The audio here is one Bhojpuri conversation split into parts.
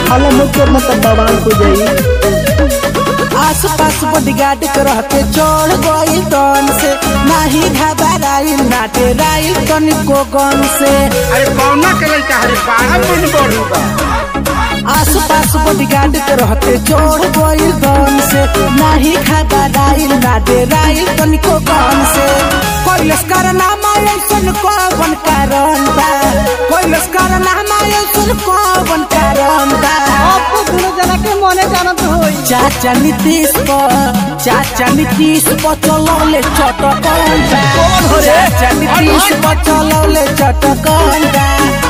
हाला मत करना तब बवाल हो जाई आस पास बॉडीगार्ड के रहते चढ़ गई तन से नाही घबराइल नाटे राइल तनिको गन से अरे कौना के लड़का हरे बारह मन बढ़ू बा आस पास बॉडीगार्ड के रहते चढ़ गई तन से नाही घबराइल नाटे राइल तनिको गन से कोई लश्कर नामा ऐसन कौन कारण बा कोई लश्कर नामा ऐसन कौन कारण बा आपको दोनों जना के मने जानत होई चाचा नीतीश पर चाचा नीतीश पर चलौले चटकन बा कौन हो रे? चाचा नीतीश पर चलौले चटकन बा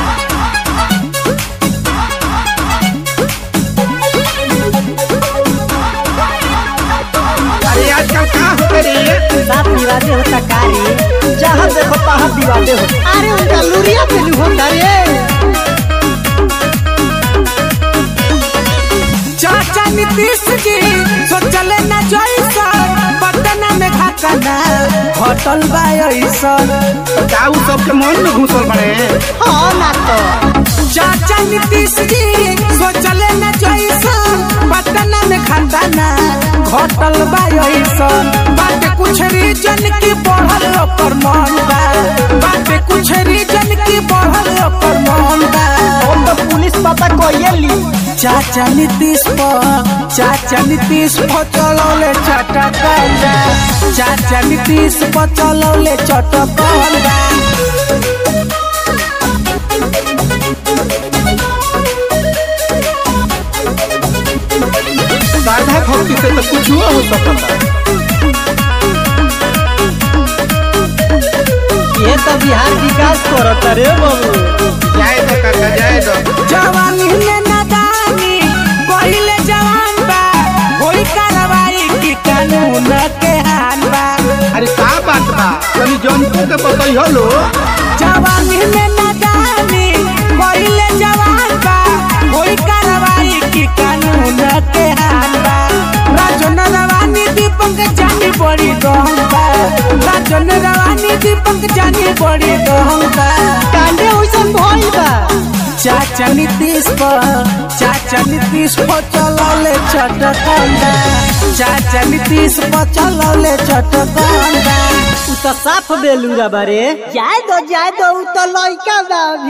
अरे आजकल कहाँ हो गई साथ विवादे होता कारी जहाँ देखो तहाँ विवादे हो अरे उनका लुरिया पे लू होता रे चाचा नीतीश जी सोचले न जैसा पटना में घाकना होटल बा ऐसन जाऊ सबके मन में घुसल बड़े हाँ ना तो चाचा नीतीश जी सोचले न जैसा पटना में खाना होटल बा ऐसन बाटे कुछ रीजन की बढ़ल ओकर मन बा बाटे कुछ रीजन की बढ़ल ओकर मन बा हम तो पुलिस पता कोई ली चाचा नीतीश पर चाचा नीतीश पर चलौले चटकल बा चाचा नीतीश पर चलौले चटकल बा साधा भक्ति से तो कुछ हो सकता ये तो बिहार विकास करता रे बाबू जाए दो काका जाए दो जवानी में नदानी पहिले जवान बा होई कार्रवाई की कानून के हान बा अरे का बात बा तनी जनतो के बताई हलो जवानी में नदानी पहिले जवान बा होई कार्रवाई की कानून के हान बा राजन रवानी दीपक जानी बड़ी गहन बा राजन रवानी दीपक जानी बड़ी गहन बा कांडे वैसन भइल बा चाचा नीतीश पर चाचा नीतीश पर चलौले चटकंडा चाचा नीतीश पर चलौले चटकंडा उ तो साफ बेलूरा बारे जाए दो जाए दो उ तो लइका बा